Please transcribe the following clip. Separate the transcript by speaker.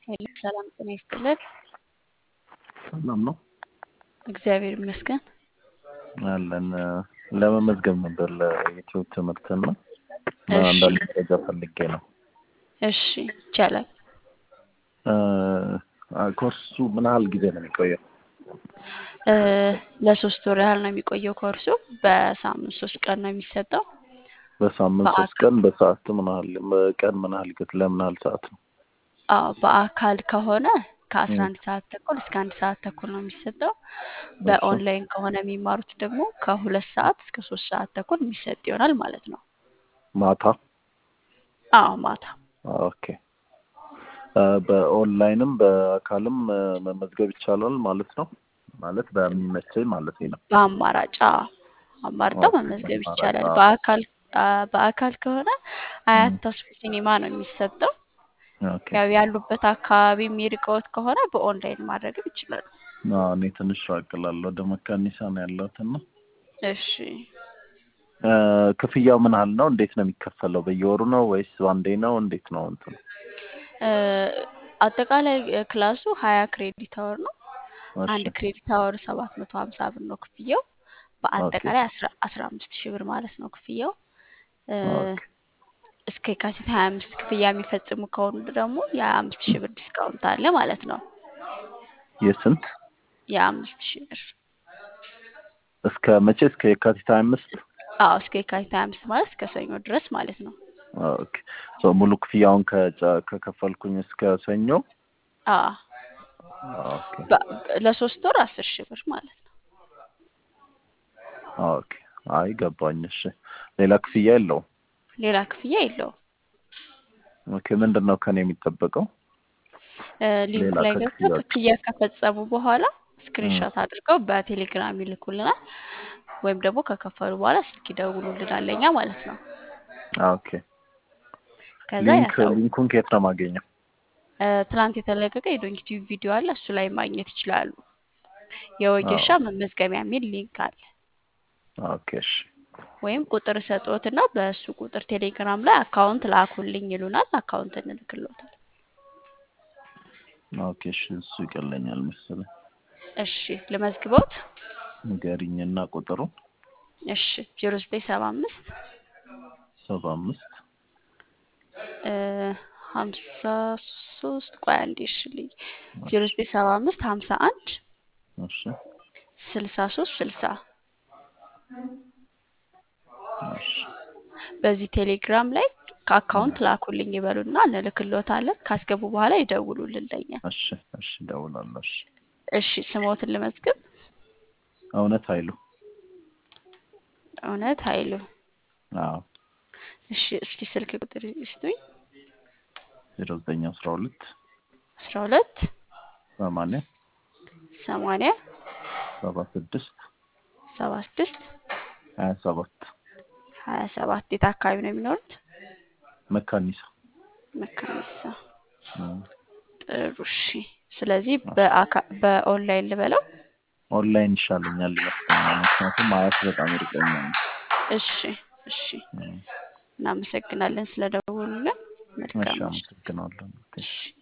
Speaker 1: ሄሎ ሰላም ጤና ይስጥልን።
Speaker 2: ሰላም ነው
Speaker 1: እግዚአብሔር ይመስገን።
Speaker 2: አለን። ለመመዝገብ ነበር ለዩቲዩብ ትምህርትና
Speaker 1: እሺ
Speaker 2: አንዳንድ መረጃ ፈልጌ ነው።
Speaker 1: እሺ ይቻላል።
Speaker 2: አ- ኮርሱ ምን ያህል ጊዜ ነው የሚቆየው?
Speaker 1: እ፣ ለሶስት ወር ያህል ነው የሚቆየው ኮርሱ። በሳምንት ሶስት ቀን ነው የሚሰጠው።
Speaker 2: በሳምንት ሶስት
Speaker 1: በአካ
Speaker 2: ቀን በሰዓት ምን ያህል በቀን ምን ያህል ጊዜ ለምን ያህል ሰዓት ነው?
Speaker 1: አዎ በአካል ከሆነ ከአስራ
Speaker 2: እም፣
Speaker 1: አንድ ሰዓት ተኩል እስከ አንድ ሰዓት ተኩል ነው የሚሰጠው።
Speaker 2: እሺ
Speaker 1: በኦንላይን ከሆነ የሚማሩት ደግሞ ከሁለት ሰዓት እስከ ሶስት ሰዓት ተኩል የሚሰጥ ይሆናል ማለት ነው።
Speaker 2: ማታ
Speaker 1: አዎ ማታ
Speaker 2: ኦኬ። አ፣ በኦንላይንም በአካልም አ፣ መመዝገብ ይቻላል ማለት ነው። ማለት በሚመቸኝ ማለት ነው።
Speaker 1: በአማራጭ አዎ፣ አማርጠው
Speaker 2: ኦኬ
Speaker 1: መመዝገብ
Speaker 2: አማራጭ
Speaker 1: ይቻላል።
Speaker 2: አዎ።
Speaker 1: በአካል አ፣ በአካል ከሆነ አያት
Speaker 2: እም፣
Speaker 1: ተስፉ ሲኒማ ነው የሚሰጠው።
Speaker 2: ኦኬ
Speaker 1: ያው ያሉበት አካባቢ የሚርቀውት ከሆነ በኦንላይን ማድረግም ይችላሉ።
Speaker 2: አዎ፣ እኔ ትንሽ ራቅ እላለሁ ወደ መካኒሳ ነው ያለሁት እና
Speaker 1: እሺ
Speaker 2: አ፣ ክፍያው ምን ያህል ነው? እንዴት ነው የሚከፈለው? በየወሩ ነው ወይስ ባንዴ ነው? እንዴት ነው እንትኑ?
Speaker 1: እ፣ አጠቃላይ እ፣ ክላሱ ሀያ ክሬዲት አወር ነው።
Speaker 2: እሺ
Speaker 1: አንድ ክሬዲት አወር ሰባት መቶ ሀምሳ ብር ነው ክፍያው።
Speaker 2: ኦኬ
Speaker 1: በአጠቃላይ አስራ አስራ አምስት ሺህ ብር ማለት ነው ክፍያው። እ፣
Speaker 2: ኦኬ
Speaker 1: እስከ የካቲት ሀያ አምስት ክፍያ የሚፈጽሙ ከሆኑ ደግሞ የአምስት ሺህ ብር ዲስካውንት አለ ማለት ነው።
Speaker 2: የስንት
Speaker 1: የአምስት ሺህ ብር
Speaker 2: እስከ መቼ? እስከ የካቲት ሀያ አምስት
Speaker 1: አዎ እስከ የካቲት ሀያ አምስት ማለት እስከ ሰኞ ድረስ ማለት ነው።
Speaker 2: ኦኬ ሶ ሙሉ ክፍያውን ከጨ- ከከፈልኩኝ እስከ ሰኞ
Speaker 1: አዎ
Speaker 2: ኦኬ
Speaker 1: በ- ለሶስት ወር አስር ሺህ ብር ማለት ነው።
Speaker 2: ኦኬ አይ ገባኝ። እሺ ሌላ ክፍያ የለውም?
Speaker 1: ሌላ ክፍያ የለውም።
Speaker 2: ኦኬ ምንድን ነው ከኔ የሚጠበቀው?
Speaker 1: እ፣ ሊንኩ
Speaker 2: ሌላ
Speaker 1: ላይ ገብተው
Speaker 2: ከክፍያዎች
Speaker 1: ክፍያ ከፈጸሙ በኋላ
Speaker 2: እም፣
Speaker 1: ስክሪንሾት አድርገው በቴሌግራም ይልኩልናል፣ ወይም ደግሞ ከከፈሉ በኋላ ስልክ ይደውሉልናል ለኛ ማለት ነው።
Speaker 2: ኦኬ
Speaker 1: ከዛ
Speaker 2: ሊንክ
Speaker 1: ያሳው
Speaker 2: ሊንኩን ከየት ነው የማገኘው?
Speaker 1: እ፣ ትናንት የተለቀቀ የዶንኪ ቲዩብ ቪዲዮ አለ፣ እሱ ላይ ማግኘት ይችላሉ። የወጌሻ
Speaker 2: አዎ
Speaker 1: መመዝገቢያ የሚል ሊንክ አለ።
Speaker 2: ኦኬ እሺ
Speaker 1: ወይም ቁጥር ሰጥዎትና በእሱ ቁጥር ቴሌግራም ላይ አካውንት ላኩልኝ ይሉናል። አካውንት እንልክልዎታል።
Speaker 2: ኦኬ እሺ እሱ ይቀለኛል መሰለኝ።
Speaker 1: እሺ ልመዝግቦት።
Speaker 2: ንገሪኝና ቁጥሩን
Speaker 1: እሺ ዜሮ ዘጠኝ ሰባ አምስት
Speaker 2: ሰባ አምስት
Speaker 1: ሀምሳ ሶስት ቆይ አንዴ እሺ ልይ ዜሮ
Speaker 2: እሺ
Speaker 1: ዘጠኝ ሰባ አምስት ሀምሳ አንድ
Speaker 2: እሺ
Speaker 1: ስልሳ ሶስት ስልሳ
Speaker 2: እሺ
Speaker 1: በዚህ ቴሌግራም ላይ
Speaker 2: እም፣
Speaker 1: ከአካውንት ላኩልኝ ይበሉና እንልክልዎታለን። ካስገቡ በኋላ ይደውሉልን ለኛ።
Speaker 2: እሺ እሺ እደውላለሁ። እሺ
Speaker 1: እሺ ስሞትን ልመዝግብ።
Speaker 2: እውነት ኃይሉ
Speaker 1: እውነት ኃይሉ።
Speaker 2: አዎ
Speaker 1: እሺ እስኪ ስልክ ቁጥር ይስጡኝ።
Speaker 2: ዜሮ ዘጠኝ አስራ ሁለት
Speaker 1: አስራ ሁለት
Speaker 2: ሰማንያ
Speaker 1: ሰማንያ
Speaker 2: ሰባ ስድስት
Speaker 1: ሰባ ስድስት
Speaker 2: ሀያ ሰባት
Speaker 1: ሀያ ሰባት የት አካባቢ ነው የሚኖሩት?
Speaker 2: መካኒሳ
Speaker 1: መካኒሳ።
Speaker 2: እም፣
Speaker 1: ጥሩ እሺ። ስለዚህ
Speaker 2: እሺ
Speaker 1: በአካ- በኦንላይን ልበለው።
Speaker 2: ኦንላይን ይሻለኛል ይመስለኛል። ምክንያቱም አያት በጣም ይርቀኛል።
Speaker 1: እሺ እሺ።
Speaker 2: እም፣
Speaker 1: እናመሰግናለን ስለደወሉልን።
Speaker 2: እሺ
Speaker 1: መልካም ምሽት።
Speaker 2: አመሰግናለሁ።
Speaker 1: እሺ